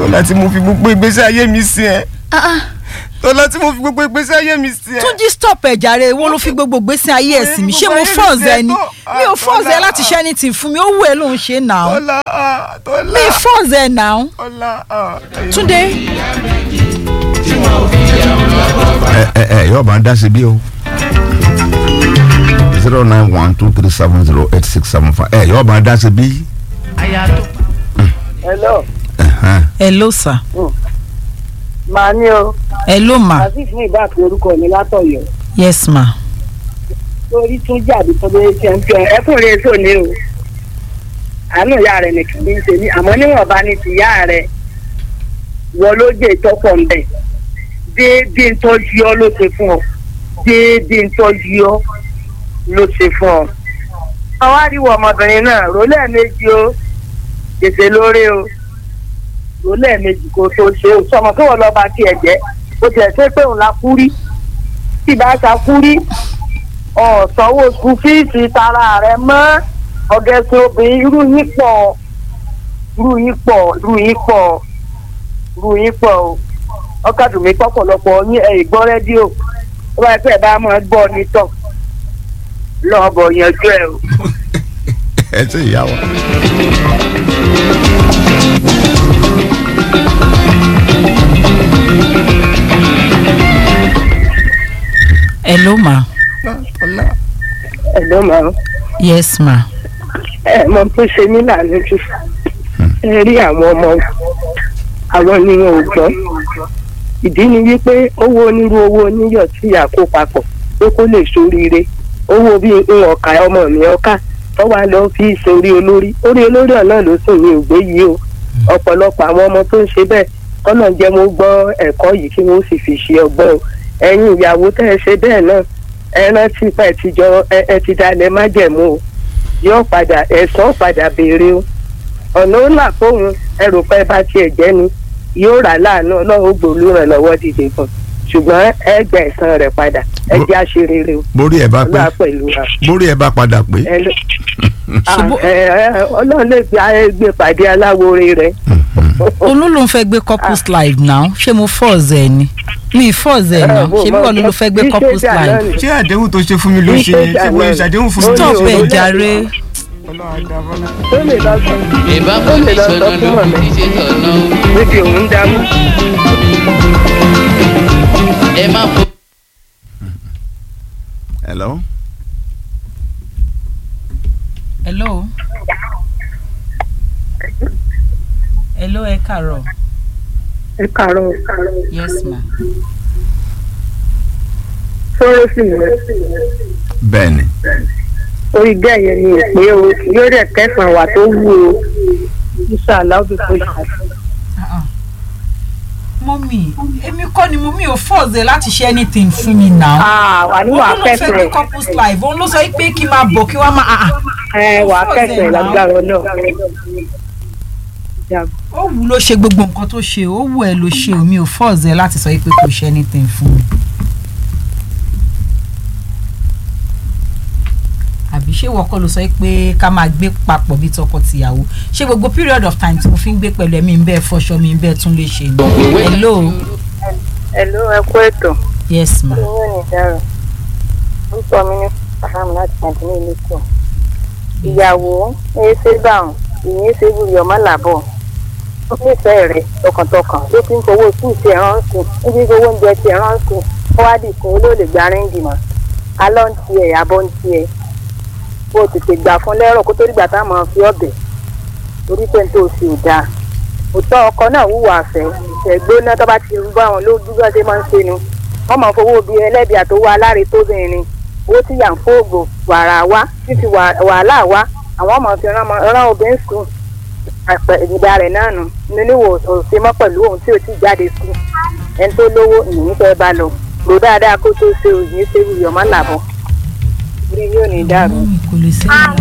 tọ́lá tí mo fi gbogbo ìgbésí ayé mi sí ẹ Ah, ah. tọ́lá tí mo fi gbogbo ìgbésí ayé mi sí ẹ. túnjí stop ẹ̀ jàre wo ló fi gbogbo gbèsè ayé ẹ̀ sí mi ṣé mo force ẹ ni mi ò force ẹ láti ṣe anything fún mi ó wù ẹ́ ló ń ṣe náà tọ́lá ah, tọ́lá mi force ẹ náà tọ́lá. ah, túndé ẹ ẹ ẹ yóò bá ń dá sí bí o zero nine one two three seven zero eight six seven five ẹ yóò bá ń dá sí bí. hello Ẹhẹ́n. hello sir màá ní o hello ma azeez ní ìbá àti orúkọ mi látọ̀yọ́ yes ma lórí tún jáde tó lórí tí ẹ ń fi ọ ẹkùnrin èso ni o àánú ìyá rẹ nìkan ní í ṣe ní àmọ́ níwọ̀nba ní ti ìyá rẹ wọ ló dé ìtọ́pọ̀ ń bẹ̀ déédéé ń tọ́jú ọ ló ṣe fún ọ déédéé ń tọ́jú ọ ló ṣe fún ọ. àwọn àríwọ ọmọbìnrin náà rò lẹ́ẹ̀mejì o gbèsè lórí o rò lẹ́ẹ̀mejì kó tó ṣe o sọmọ kí wọ́n lọ́ọ́ bá tiẹ̀ jẹ́ o tiẹ̀ ṣe pé òun la kú rí tí bá ta kú rí ọ̀sánwó skul fíìsì tara rẹ̀ mọ́ ọ̀gẹ̀sìn obìnrin irú yín pọ̀ irú yín pọ̀ irú yín pọ̀ irú yín pọ̀ o ọkàdùnmí pọ̀pọ̀lọpọ̀ yín ẹ̀ gbọ́ rédíò ó bá yẹ pé ẹ bá máa gbọ́ nítọ̀ lọ́ọ̀bọ̀ yanjú ẹ̀ o. ẹ ti yà wá. hello ma tọ́lá. ẹ ló máa ń yes ma ẹ mọ tó ṣe mí lànà jù ẹ rí àwọn ọmọ àwọn ni wọn ò gbọ́ ìdí ni wípé owó onírú owó oníyọ̀ tí ìyá kó papọ̀ pé kó lè ṣoríire owó bíi ń ọ̀ka ọmọ mi ọ̀ka tó wá lọ fi sórí olórí orí olórí ọ̀nà ló sùn ní ògbé yìí o ọ̀pọ̀lọpọ̀ àwọn ọmọ tó ń ṣe bẹ́ẹ̀ kọ́nà jẹ́ mo gbọ́ ẹ̀kọ́ yìí kí wọ́n sì fi ṣe ọgbọ́n o ẹ̀yin ìyàwó tẹ́ ẹ ṣe bẹ́ẹ̀ náà ẹ rántí pa ẹ ti jọ ẹ- ẹ ti dalẹ̀ májẹ̀mú o yóò padà ẹ̀sán padà béèrè o ọ̀nà ó là fóun ẹrù pẹ́ bá tiẹ̀ jẹ́ ni yóò rà láàánú ọlọ́run ó gbòòlù ràn lọ́wọ́ dìde fún un ṣùgbọ́n ẹ gbà ẹ̀san rẹ̀ padà ẹ jẹ́ àṣerere o borí ẹ bá pé ọlọ́run pẹ̀lú wa. borí ẹ bá padà pé. ẹ lọ- Ṣùgbọ́n- Ah, ẹ- ẹ- ọlọ́run lè fi ayé gbé pàdé aláwòrán rẹ̀ olú ló ń fẹ́ gbé couples live now ṣé mo force ẹ ni mi force ẹ now ṣé bí wọn ló fẹ́ gbé couples live ṣé àdéhùn tó ṣe fún mi ló ṣe yẹn ṣé mo ṣàdéhùn fún mi. stop ẹ jàre Ọlọ́run á dá Bọ́lá. ó lè lọ sọ ìbámu ó lè ní lọ sọ sọ̀nà fún ló ọ̀nà kì í ṣe sọ̀nà o. níbi òun dámú. ẹ má fo. hello. hello hello ẹ kàárọ̀ ẹ kàárọ̀ yes ma sọ̀rọ̀ sí mi bẹ́ẹ̀ ni orí bẹ́ẹ̀ yẹn ni ìpè o yóò dẹ̀ kẹsàn-án wà tó wù o ìṣàlá ó fi kó ṣàlá. mọ́mì èmi kọ́ ni mo mi ò force ẹ láti ṣe anything fún mi now Ah, wà ní wà olú ló fẹ́ gbé kẹsàn-án couples live òun ló sọ pé kí n máa bọ̀ kí wọ́n máa ah, ah. ẹ wà kẹsàn-án lágbára náà. ó wù ló ṣe gbogbo nǹkan tó ṣe ó wù ẹ ló ṣe o mi ò force ẹ láti sọ pé kò ṣe anything fún mi. àbí ṣé wọ́n kọ́ ló sọ pé ká máa gbé papọ̀ bí tọkọ-tìyàwó ṣé gbogbo period of time tí mo fi ń gbé pẹ̀lú ẹ̀mí ń bẹ́ẹ̀ fọṣọ mi ń bẹ́ẹ̀ tún lè ṣe ni. hello Hello, ẹ kú ètò. yes ma Owó ní ìdára. Orúkọ mi ní Faham láti Màdínà Ìlẹ́kọ̀ọ́. Ìyàwó ẹ ṣe gbàrún, ìyẹn ṣe wúri ọmọ làbọ̀. Ó nífẹ̀ẹ́ rẹ̀ tọkàntọkàn ló fi ń fowó sí ìṣe ránṣẹ́. Ó fi ń fowó oúnjẹ ti ránṣẹ́. Ó wá dìkun olóòlè gba rẹ́ǹdì mọ́. Alọ́ ń tiẹ̀, abọ́ ń tiẹ̀. Bó o tètè gbà fún lẹ́rọ̀ kó tó dìgbà táwọn máa fi ọ̀bẹ̀. Orí pé n tó ṣe ò dáa. Òótọ́ ọkọ náà wúwo àfẹ́. Ìṣẹ̀gbóná tó bá ti rú bá wọn lójú bá ṣe máa ń ṣe nu wọ́n máa fowó bíi ẹlẹ́bi àtowó aláre tóbìnrin owó tí yà ń fóògùn wàrà wá fífi wàhálà wá àwọn máa fi rán ọmọ- rán obìnrin sùn àpẹ ìdá rẹ̀ náà nù nínú òsè mọ́ pẹ̀lú ohun tí ò tí jáde sùn ẹni tó lówó ìyìn fẹ́ bá lọ lò dáadáa kó tó ṣe òyìn ṣe wuyọ̀ má làbọ̀ orí yóò ní dàrú. mọ́mì kò lè ṣe é